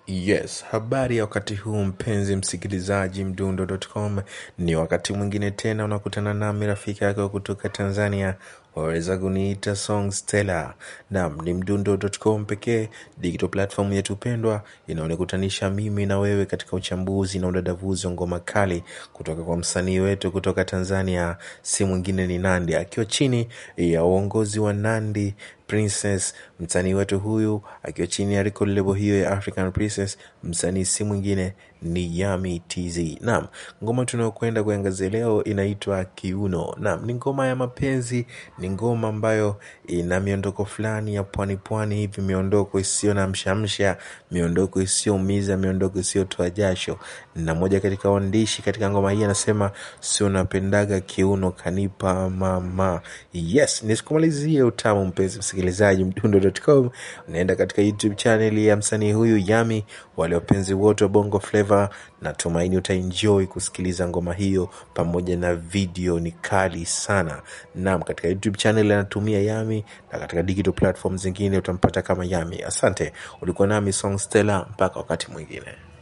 Yes, habari ya wakati huu mpenzi msikilizaji mdundo.com. Ni wakati mwingine tena unakutana nami rafiki yako kutoka Tanzania, waweza kuniita Song Stella. Naam, ni mdundo.com pekee, digital platform yetu pendwa inaonikutanisha mimi na wewe katika uchambuzi na udadavuzi wa ngoma kali kutoka kwa msanii wetu kutoka Tanzania, si mwingine ni Nandi, akiwa chini ya uongozi wa Nandi Princess. Msanii wetu huyu akiwa chini ya record label hiyo ya African Princess, msanii si mwingine ni Yami TZ. Naam, ngoma tunayokwenda kuangazia leo inaitwa Kiuno. Naam, ni ngoma ya mapenzi, ni ngoma ambayo ina miondoko fulani ya pwani pwani hivi, miondoko isiyo na mshamsha, miondoko isiyoumiza, miondoko isiyotoa jasho. Na moja katika waandishi katika ngoma hii anasema sio napendaga kiuno kanipa mama. Yes, nisikumalizie utamu mpenzi msikilizaji, mdundo.com unaenda katika YouTube channel ya msanii huyu Yami. Wale wapenzi wote wa Bongo Flava, natumaini utaenjoy kusikiliza ngoma hiyo pamoja na video, ni kali sana. Naam, katika YouTube channel anatumia Yami na katika digital platform zingine utampata kama Yami. Asante, ulikuwa nami Song Stella, mpaka wakati mwingine.